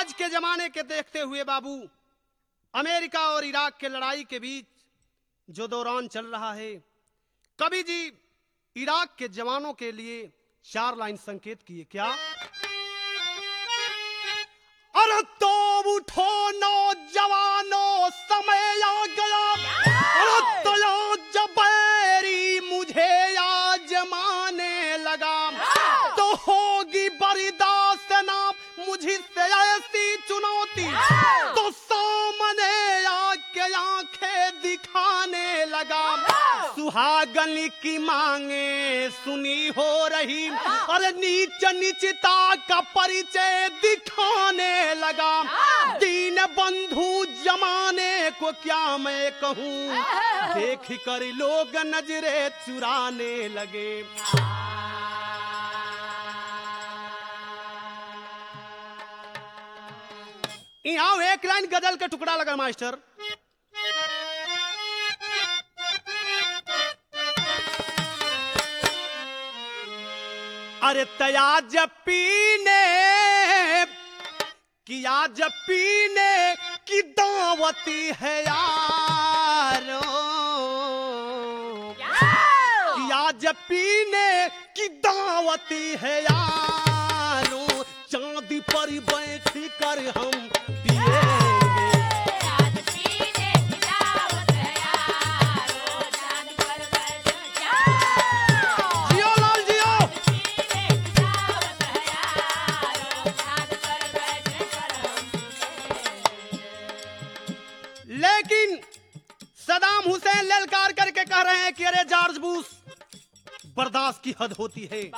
आज के जमाने के देखते हुए बाबू अमेरिका और इराक के लड़ाई के बीच जो दौरान चल रहा है कवि जी इराक के जवानों के लिए चार लाइन संकेत किए क्या अरे तो उठो नौजवानों समय आ गया अरे तया जबैरी मुझे या जमाने लगा तो होगी बर्दाश्त ना मुझसे ऐसी चुनौती तो सामने आके आंखें दिखाने लगा सुहागन की मांगे सुनी हो रही और नीच नीचता का परिचय दिखाने लगा दीन बंधु जमाने को क्या मैं कहूँ देख कर लोग नजरे चुराने लगे यहाँ एक लाइन गजल का टुकड़ा लगा मास्टर अरे तया जब पीने किया जब पीने की दावती है यारो किया जब पीने की दावती है यारो चांदी पर बैठ कर हम पिएंगे जियो लाल जियो लेकिन सदाम हुसैन ललकार करके कह रहे हैं कि अरे जॉर्ज बुश बर्दाश्त की हद होती है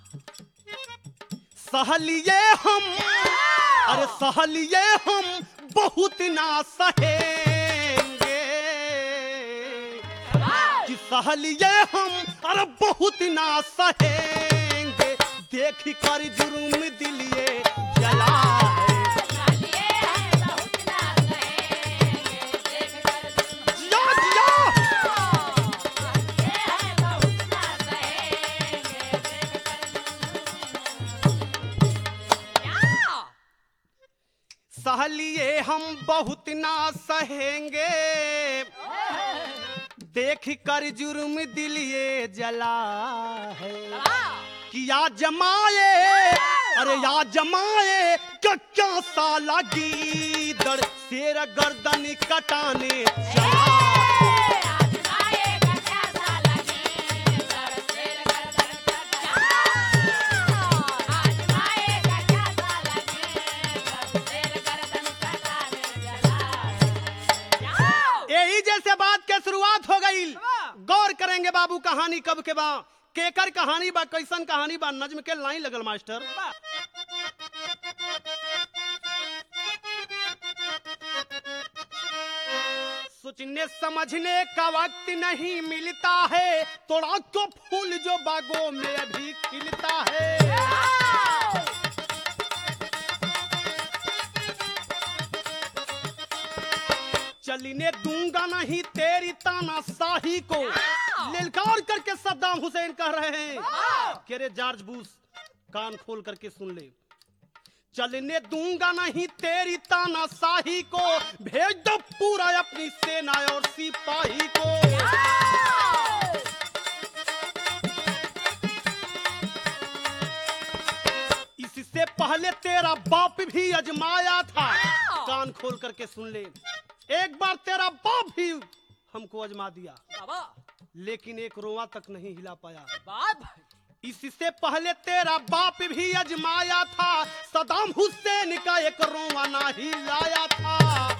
सहलिए हम अरे सहलिए हम बहुत ना सहेंगे कि सहलिए हम अरे बहुत ना सहेंगे देख कर जुर्म दिलिए जला है जिया जिया सहलिए हम बहुत ना सहेंगे देख कर जुर्म दिलिए जला है कि या जमाए अरे या जमाए क्या क्या साला गीदड़ शेर गर्दन कटाने चला यही जैसे बात के शुरुआत हो गई गौर करेंगे बाबू कहानी कब के बा केकर कहानी बा कैसन कहानी बा नज्म के लाइन लगल मास्टर सोचने समझने का वक्त नहीं मिलता है तोड़ा तो फूल जो बागों में अभी खिलता है चलने दूंगा नहीं तेरी ताना शाही को ललकार करके सद्दाम हुसैन कह रहे हैं कि रे जॉर्ज बुश कान खोल करके सुन ले चलने दूंगा नहीं तेरी ताना शाही को भेज दो पूरा अपनी सेना और सिपाही को इससे पहले तेरा बाप भी अजमाया था कान खोल करके सुन ले एक बार तेरा बाप भी हमको अजमा दिया लेकिन एक रोआ तक नहीं हिला पाया इससे पहले तेरा बाप भी अजमाया था सदाम हुसैन का एक रोआ ना हिलाया था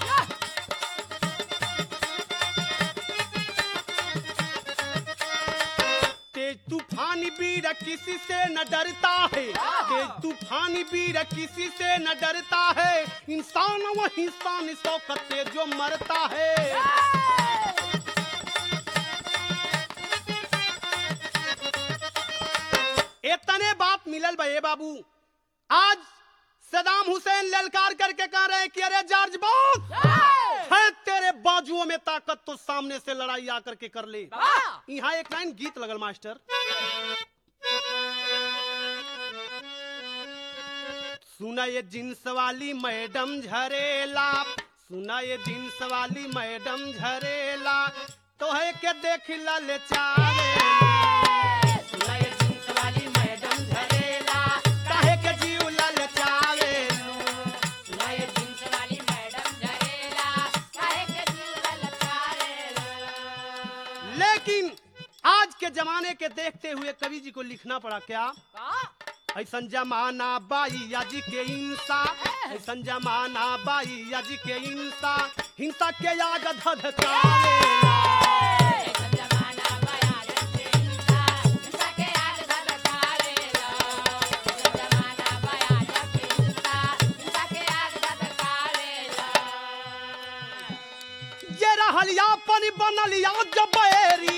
तेज तूफानी वीर किसी से न डरता है तेज तूफानी वीर किसी से न डरता है इंसान वही इंसान शौकत से जो मरता है इतने बात मिलल बे बाबू आज सदाम हुसैन ललकार करके कह रहे हैं कि अरे जॉर्ज बॉस है तेरे बाजुओं में ताकत तो सामने से लड़ाई आकर के कर ले यहाँ एक लाइन गीत लगल मास्टर सुना ये जींस वाली मैडम झरेला सुना ये जींस वाली मैडम झरेला तोहे के देख लल चावेला सुना ये जींस वाली मैडम झरेला काहे के जीव लल चावेला लेकिन आज के जमाने के देखते हुए कवि जी को लिखना पड़ा क्या ऐसन जमाना बाई आज के हिंसा ऐसन जमाना बाई आज के हिंसा हिंसा के आग धधकावेला जे रहल यापन बनल या जबेरी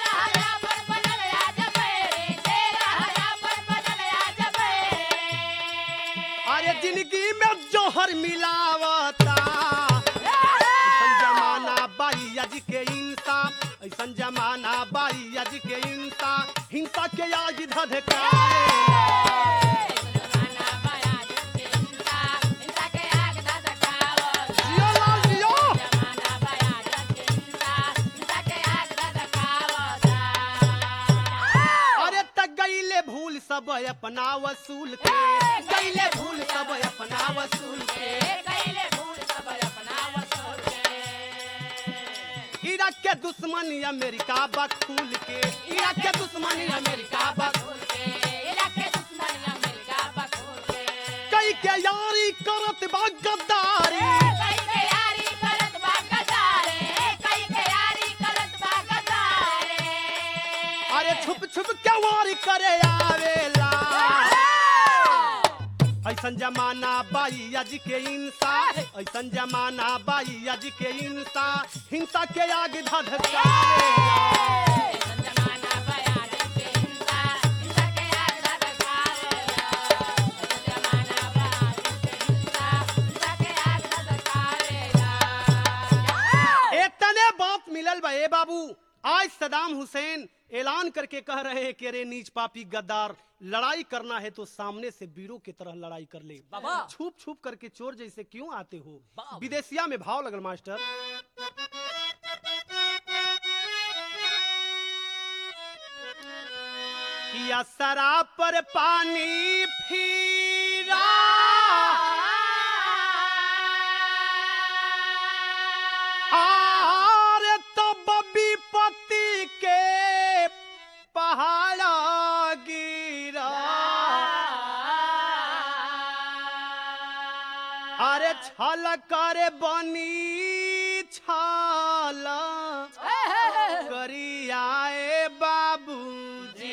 अरे जिंदगी में जोहर मिलावता ऐसन जमाना बाई आज के हिंसा ऐसन जमाना बाई आज के हिंसा हिंसा के आग धधकावेला जियो लाल जियो अरे तक गईले भूल सब अपना वसूल के गईले भूल सब अपना वसूल के इराक के दुश्मन अमेरिका बखूल के इराक के दुश्मन अमेरिका बखूल कई के यारी करत बा गद्दारी अरे छुप छुप के वारी करे आवेला ऐसन जमाना बाई आज के हिंसा ऐसन जमाना बाई आज के हिंसा हिंसा के आग धधकावेला इतने बात मिलल बा ए बाबू आज सदाम हुसैन ऐलान करके कह रहे हैं कि अरे नीच पापी गद्दार लड़ाई करना है तो सामने से वीरों की तरह लड़ाई कर ले बाबा। छुप छुप करके चोर जैसे क्यों आते हो बाबा। विदेशिया में भाव लगल मास्टर कि असरा पर पानी फिरा आर तब विपत्ति के पहाड़ गिरा अरे छल कर बनी छल करियाए बाबूजी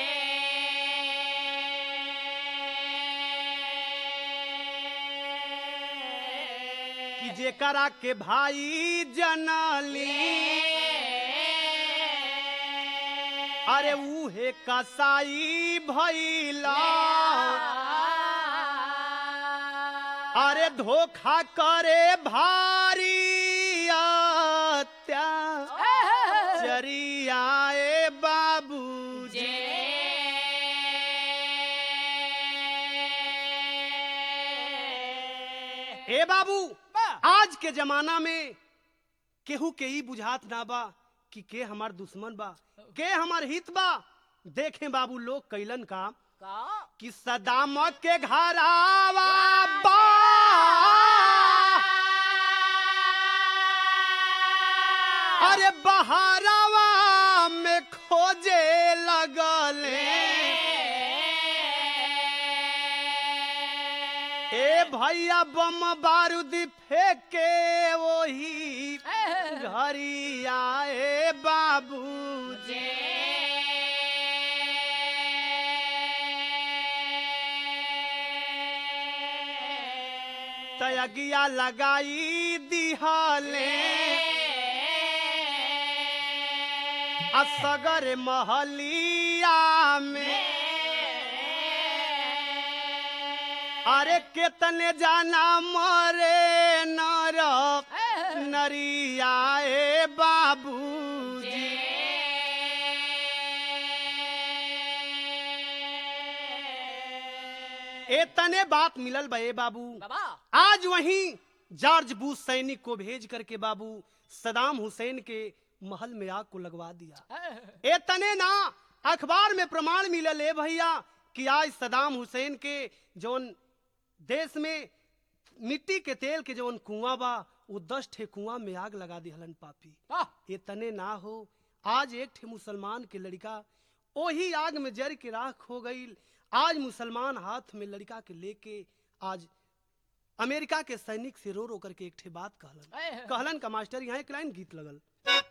कि जेकरा के भाई जनली अरे उहे कसाई भैला अरे धोखा करे भारी चरियाए बाबूजी ए बाबू आज के जमाना में केहू के ई बुझात ना बा कि के हमार दुश्मन बा के हमार हित बा देखें बाबू लोग कैलन का कि सदाम के घरावा बा अरे बहारावा में खोजे लगले ए भैया बम बारूद फेंके वही घरी आए बाबू तयगिया लगाई दिहले असगर महलिया में अरे कितने जाना मरे नर नरियाए बाबू ए ए तने बात मिलल बा ए बाबू बाबा आज वहीं जॉर्ज बुश सैनिक को भेज करके बाबू सदाम हुसैन के महल में आग को लगवा दिया ए तने ना अखबार में प्रमाण मिलल है भैया कि आज सदाम हुसैन के जौन देश में मिट्टी के तेल के जौन कुआं बा वो दस ठे कुआं में आग लगा दिहलन पापी ये तने ना हो आज एक ठे मुसलमान के लड़का वही आग में जर के राख हो गई आज मुसलमान हाथ में लड़का के लेके आज अमेरिका के सैनिक से रो रो करके एक ठे बात कहलन कहलन का मास्टर यहाँ एक लाइन गीत लगल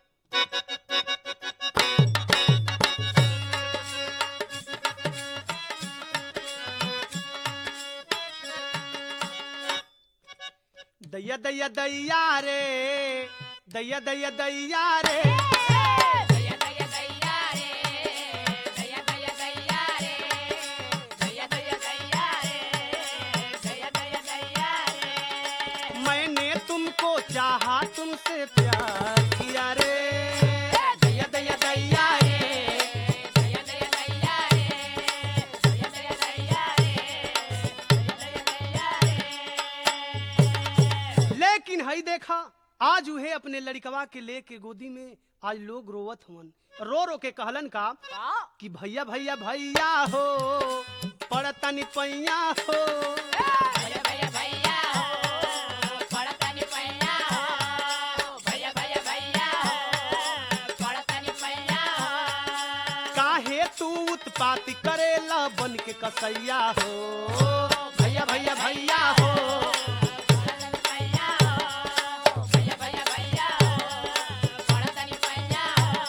दैया दैया दैया रे दैया दैया दैया रे दया दया दया रे दया दया दया रे दया दया दया रे दया दया दया रे मैंने तुमको चाहा तुमसे प्यार किया रे दैया दैया दैया रे दया दया दया रे दया दया दया रे दया दया दया रे लेकिन हई देखा आज उहे अपने लड़कवा के लेके गोदी में आज लोग रोवत हवन रो रो के कहलन का कि भैया भैया भैया हो पड़तनी पैया हो भैया भैया भैया हो पड़तनी पैया हो भैया भैया भैया हो पड़तनी पैया हो काहे तू उत्पाती करेला बन के कसैया हो भैया भैया भैया हो पड़तनी पैया हो भैया भैया भैया हो पड़तनी पैया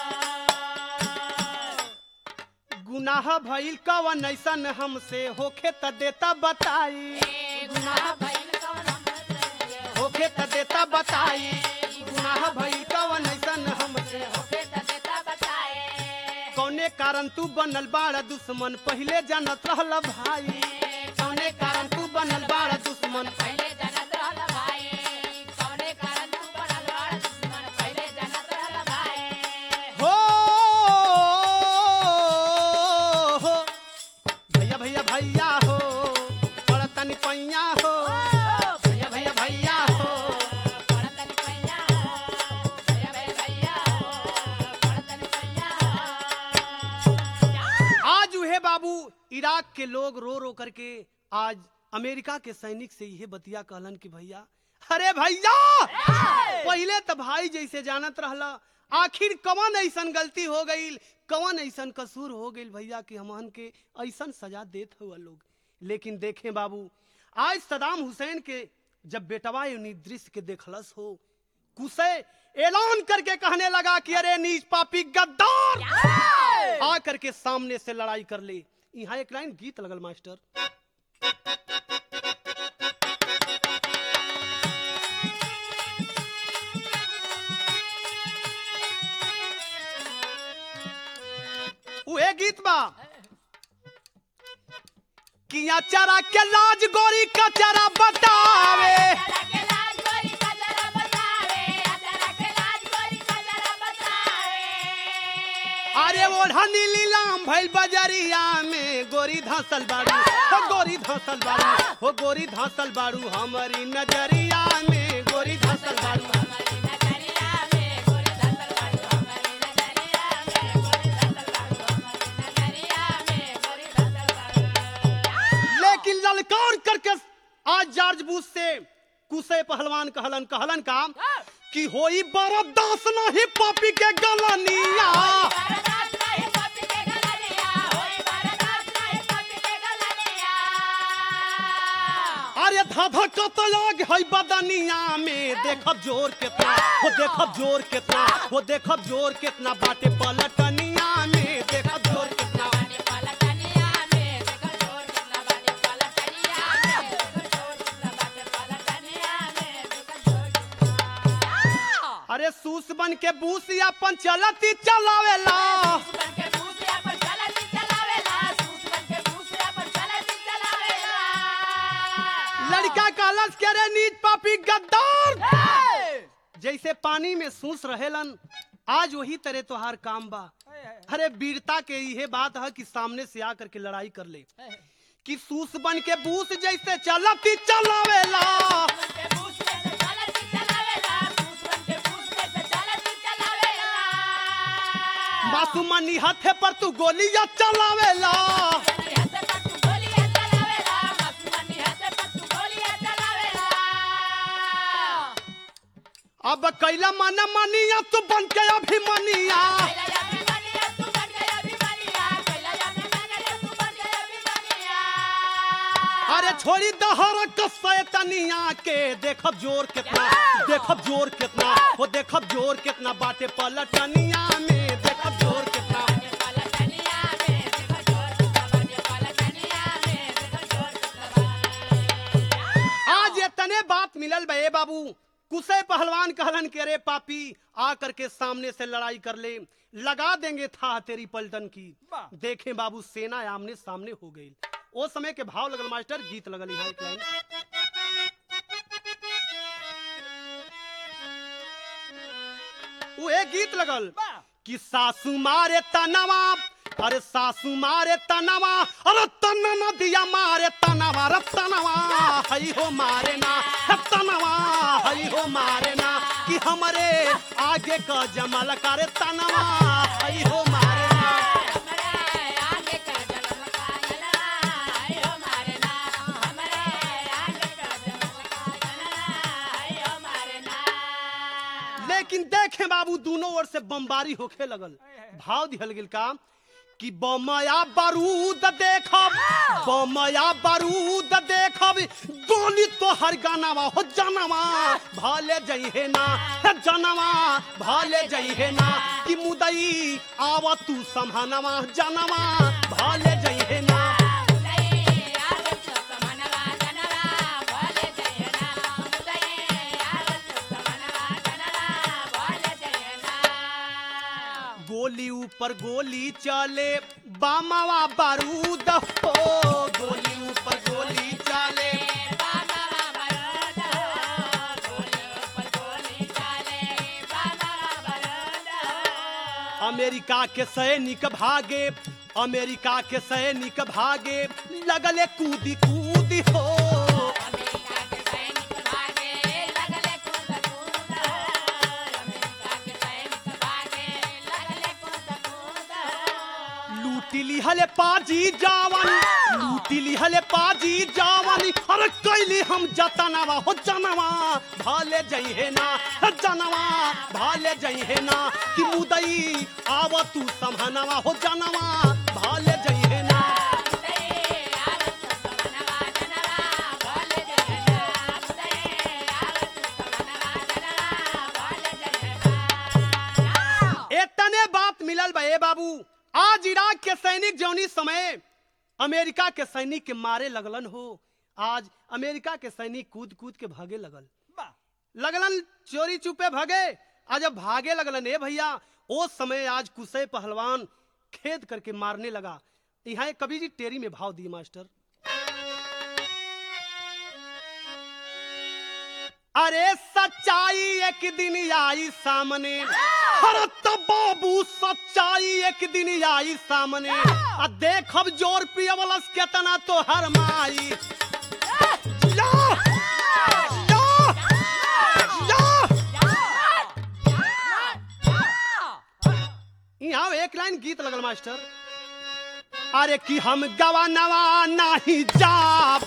हो गुनाह भइल कवन ऐसन हमसे होखे त देता बताई गुनाह भइल कवन हमसे होखे त देता बताई गुनाह भइल कवन ऐसन हमसे होके त देता बताए कौने कारण तू बनल बाड़ा दुश्मन पहिले जानत रहल भाई कौने कारण तू बनल बाड़ा दुश्मन पहले जनत रहल भाई कौने कारण तू बनल बड़ दुश्मन पहले जनत रहल भाई हो हो भैया भैया भैया हो पड़तनी पैया हो भैया भैया भैया हो पड़तनी पैया हो भैया भैया भैया हो पड़तनी पैया हो आज उहे बाबू इराक के लोग रो रो करके आज अमेरिका के सैनिक से यह बतिया कहलन कि भैया अरे भैया पहले तो भाई जैसे जानत रहला आखिर कवन ऐसन गलती हो गई कवन ऐसन कसूर हो गई भैया कि हमहन के ऐसन सजा देत हुआ लोग लेकिन देखे बाबू आज सदाम हुसैन के जब बेटवा यूनि दृश्य के देखलस हो कुसे ऐलान करके कहने लगा कि अरे नीच पापी गद्दार आ करके सामने से लड़ाई कर ले यहाँ एक लाइन गीत लगल मास्टर उहे गीत बा किया चरा के लाज गोरी कचरा बतावे अचरा के लाज गोरी कजरा बतावे अचरा के लाज गोरी कजरा बतावे अरे ओढ़नी लीलाम भइल बजरिया में गोरी धसल बाड़ू हो गोरी धसल बाड़ू हो गोरी धसल बाड़ू हमारी नजरिया में गोरी धसल बाड़ू हमारी नजरिया में गोरी धसल बाड़ू हमारी नजरिया में गोरी धसल बाड़ू हमारी नजरिया में गोरी धसल बाड़ू लेकिन ललकार करके आज जॉर्ज बुश से कुसे पहलवान कहलन कहलन का कि होई बरदास नहीं पापी के गलनिया बरदास नहीं पति के गलनिया होई बरदास नहीं पति के गलनिया अरे धाधा कतलाग है बदनिया में देखब जोर कितना हो देखब जोर कितना हो देखब जोर कितना बाटे पलटनिया में देखब जोर कितना बानी पलटनिया में देखो जोर कितना बानी पलटनिया में देखो जोर कितना बाटे पलटनिया में देखो जोर कितना अरे सूस बन के बूस अपन चलती चलावेला सूस बन के भूसिया पर चलती चलावेला सूस बन के भूसिया पर चलती चलावेला लड़का कहलस के रे नीच पापी गद्दार जैसे पानी में सूस रहेलन आज वही तरह तोहार काम बा अरे वीरता के यह बात है कि सामने से आकर के लड़ाई कर ले कि सूस बन के बूस जैसे चलती चलावेला के पूछ के से चलत चलावेला पूछ बन के पूछ के से चलत चलावेला मासूमनी हाथे पर तू गोलियां चलावेला मनी हाथे पर तू गोलियां चलावेला मनी हाथे पर तू गोलियां चलावेला अब कैला मन मनिया तू बन के अभिमनिया कैला या अभिमानिया तू बन गया अभिमानिया कैला या अभिमानिया तू बन गया अभिमानिया अरे छोड़ी दहर कसैतनिया के देखब जोर कितना देखब जोर कितना हो देखब जोर कितना बाटे पलटनिया में देखब जोर कितना पलटनिया में देखो जोर बाजे पलटनिया में देखो जोर बाजे आज इतने बात मिलल बे बाबू कुसे पहलवान कहलन के रे पापी आ करके सामने से लड़ाई कर ले लगा देंगे था तेरी पलटन की देखें बाबू सेना आमने सामने हो गई ओ समय के भाव लगल मास्टर गीत लगल यहाँ एक लाइन वो एक गीत लगल कि सासू मारे तनवा अरे सासू मारे तनवा अरे तन नदिया मारे तनवा रे तनवा हई हो मारे ना हे तनवा हई हो मारे ना कि हमरे आगे का जमल करे तनवा हई हो मारे ना हमरे आगे का जन्म का जलवा आयो मारे ना हमरे आगे का जन्म का जलवा आयो मारे ना लेकिन देखे बाबू दोनों ओर से बमबारी होखे लगल भाव दिहल गेल का कि बमया बारूद देखब बमया बारूद देखब गोली तो हर गानावा हो जानवा भाले जइहे ना हे जानवा भाले जइहे ना कि मुदई आव तू संभानवा जानवा भाले जइहे ना उदय आगे तो समनवा जनवा बोले जय ना उदय आगे तो समनवा जनवा बोले जय ना गोली ऊपर गोली चले बामावा बारूद हो गोली ऊपर गोली चले अमेरिका के सैनिक भागे अमेरिका के सैनिक भागे लगले कूदी कूदी हो लूटी लिहले पाजी जावन लूटी लिहले पाजी जावन अरे कैली हम जतनवा हो जनवा भाले जइहे ना हे जनवा भाले जइहे ना कि मुदई आव तू संभनवा हो जनवा भाले जइहे ना इतने बात मिलल बा ए बाबू आज इराक के सैनिक जौनी समय अमेरिका के सैनिक के मारे लगलन हो आज अमेरिका के सैनिक कूद कूद के भागे लगल लगलन चोरी चुपे भागे आज जब भागे लगलन ए भैया ओ समय आज कुसे पहलवान खेद करके मारने लगा यहाँ एक कवि जी टेरी में भाव दिए मास्टर अरे सच्चाई एक दिन आई सामने अरे तब बाबू सच्चाई एक दिन आई सामने आ देखब जोर पियवलस केतना तो हर माई या! या! या! यहाँ एक लाइन गीत लगल मास्टर अरे कि हम गवा नवा नाही जाब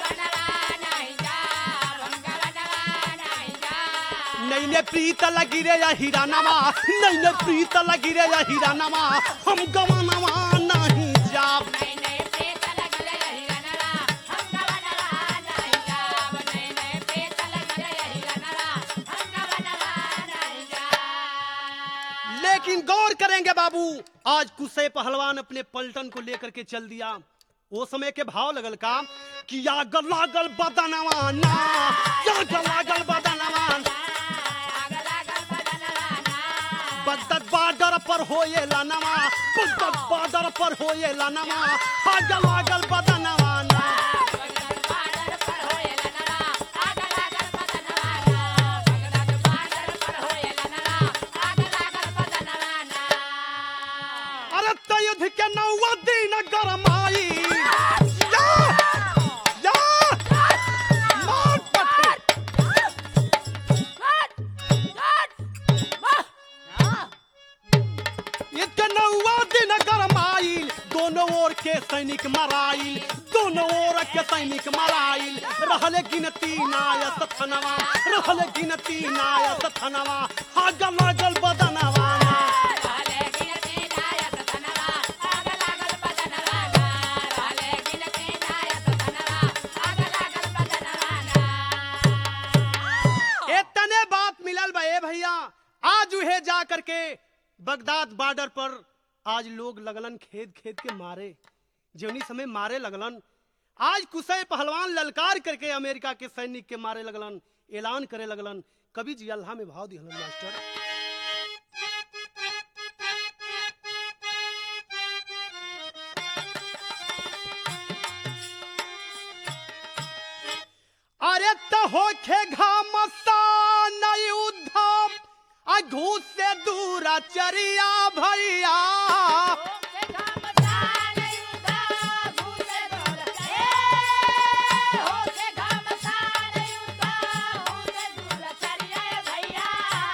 नहीं ने प्रीत लगी रे या हीरा नवा नहीं ने प्रीत लगी रे या हीरा नवा हम गवा नवा नहीं जाब लेकिन गौर करेंगे बाबू आज कुसे पहलवान अपने पलटन को लेकर के चल दिया वो समय के भाव लगल का कि या लागल बदनवा ना या लागल बदनवा बगदद बॉर्डर पर होए लानवा बगदद बॉर्डर पर होए लानवा आग लागल बदनवा ना अरे त युद्ध के नौवा दिन गरमाई या! के सैनिक मराइल दोनों ओर के सैनिक मराइल रहले गिनती नायस थनवा रहले गिनती नायस थनवा आग लागल बदनवा राले गिनती नायक तनवा आग लागल बदनवा राले गिनती नायक तनवा आग लागल बदनवा इतने बात मिलल बा ए भैया आज उहे जा करके बगदाद बॉर्डर पर आज लोग लगलन खेद खेद के मारे जौनी समय मारे लगलन आज कुसै पहलवान ललकार करके अमेरिका के सैनिक के मारे लगलन ऐलान करे लगलन कवि जी अल्लाह में भाव दिहलन मास्टर अरे तो होखे घामसान उद्धव आ घूस से दूरा चरिया भैया से काम सान युदा भूसे दूर ए हो से काम सान युदा भूसे दूर चलिए भैया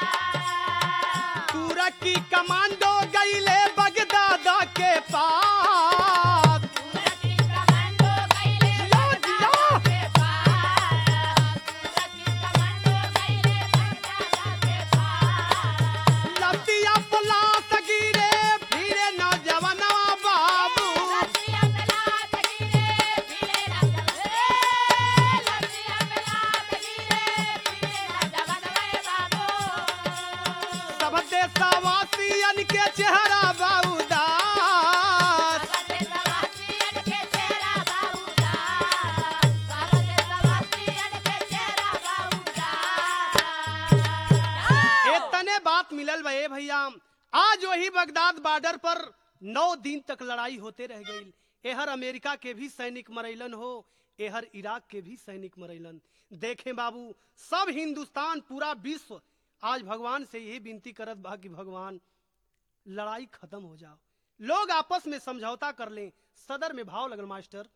दूरा की कमांडो गईले बगदादा के पास सूरती कमांडो गईले बगदाद के पास सूरती कमांडो गईले बगदाद के पास लतिया पलास गिरे फिरे नौजवानवा बाबू लतिया पलास गिरे फिरे नौजवान लतिया पलास गिरे फिरे नौजवान बाबू सब देशवासियन के चेहरा बाउदास इतने बात मिलल बा ए भैया आज वही बगदाद बॉर्डर पर नौ दिन तक लड़ाई होते रह गई एहर अमेरिका के भी सैनिक मरैलन हो एहर इराक के भी सैनिक मरैलन देखें बाबू सब हिंदुस्तान पूरा विश्व आज भगवान से यही विनती करत बा कि भगवान लड़ाई खत्म हो जाओ लोग आपस में समझौता कर लें सदर में भाव लगल मास्टर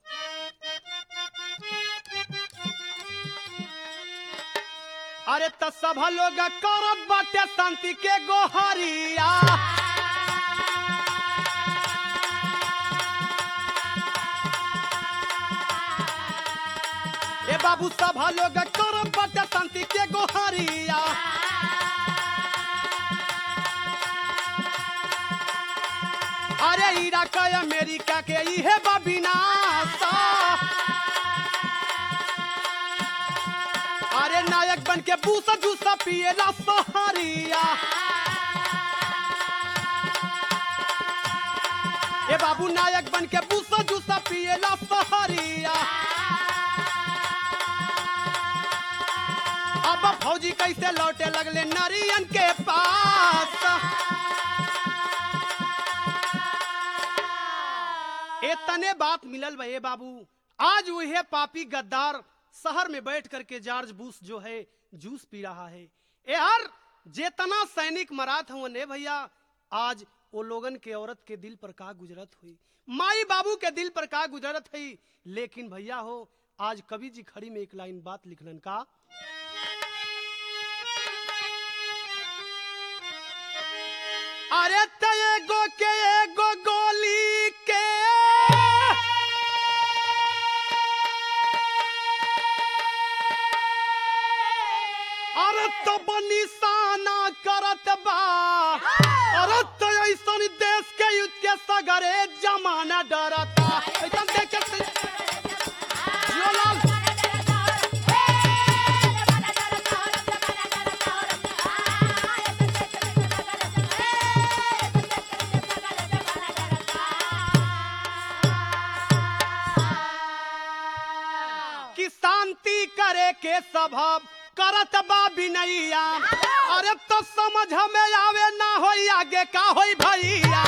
अरे त सब लोग करत बाटे शांति के गोहरिया ए बाबू सब लोग करत बाटे शांति के गोहरिया अरे इराक अमेरिका के इहे बा विनाश अरे नायक बन के बूसा जूसा पिएला सहारिया ए बाबू नायक बन के बूसा जूसा पिएला सहारिया अब फौजी कैसे लौटे लगले नरियन के पास इतने बात मिलल बा ए बाबू आज वही पापी गद्दार शहर में बैठ करके जॉर्ज बुश जो है जूस पी रहा है ए हर जेतना सैनिक मरात हुआ ने भैया आज वो लोगन के औरत के दिल पर का गुजरत हुई माई बाबू के दिल पर का गुजरत हुई लेकिन भैया हो आज कवि जी खड़ी में एक लाइन बात लिखलन का अरे त एगो के एगो गोली के अरे तो निशाना करत बा अरे तो ऐसन देश के युद्ध के सगरे जमाना डरता ऐसन देख के से- जियो लाल। कि शांति करे के स्वभाव करत बा बिनैया अरे तो समझ में आवे ना होई आगे का होई भैया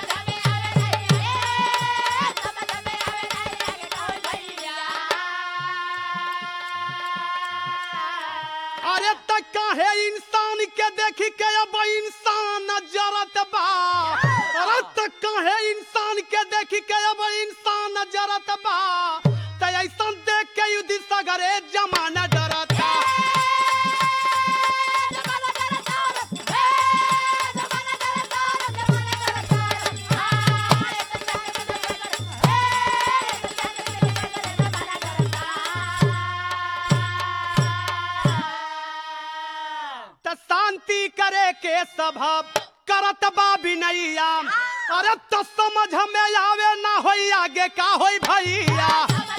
अरे त काहे इंसान के देखी के अब इंसान जरत बा अरे त काहे इंसान के देखी के अब इंसान जरत बा त ऐसा देख के युद्ध सगरे जमाना डरता त शांति करे के सभा करत बा बिनैया अरे तो समझ में आवे ना होई आगे का होई भैया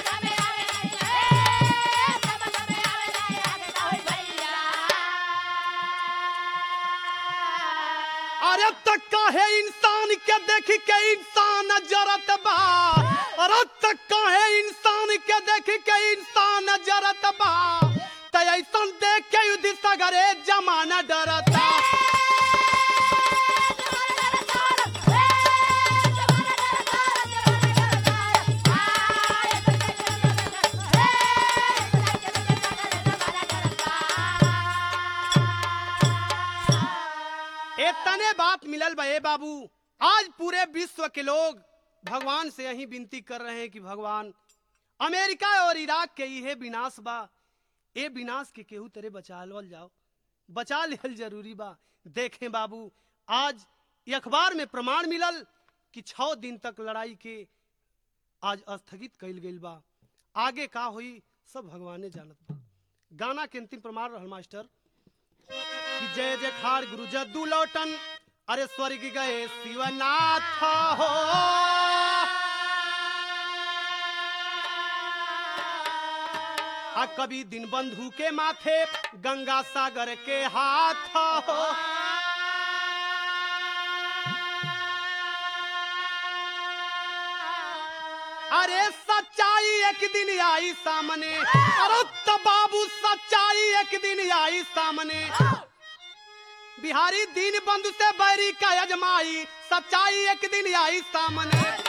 अरे त काहे इंसान के देख के इंसान जरत बा अरे त काहे इंसान के देख के इंसान जरत बा त ऐसन देख के युद्ध सगरे जमाना डरता इतने बात मिलल बा ए बाबू आज पूरे विश्व के लोग भगवान से यही विनती कर रहे हैं कि भगवान अमेरिका और इराक के इहे विनाश बा ए विनाश के केहू तरह बचा लल जाओ बचा लेल जरूरी बा देखें बाबू आज ये अखबार में प्रमाण मिलल कि छह दिन तक लड़ाई के आज स्थगित कइल गइल बा आगे का हुई सब भगवाने जानत बा गाना के अंतिम प्रमाण रहल मास्टर कि जय जय खाड़ गुरु जद्दू लौटन अरे स्वर्ग गए शिवनाथ हो आ कभी दिन बंधु के माथे गंगा सागर के हाथ हो अरे सच्चाई एक दिन आई सामने अरे तो बाबू सच्चाई एक दिन आई सामने बिहारी दीन बंधु से बैरी का अजमाई सच्चाई एक दिन आई सामने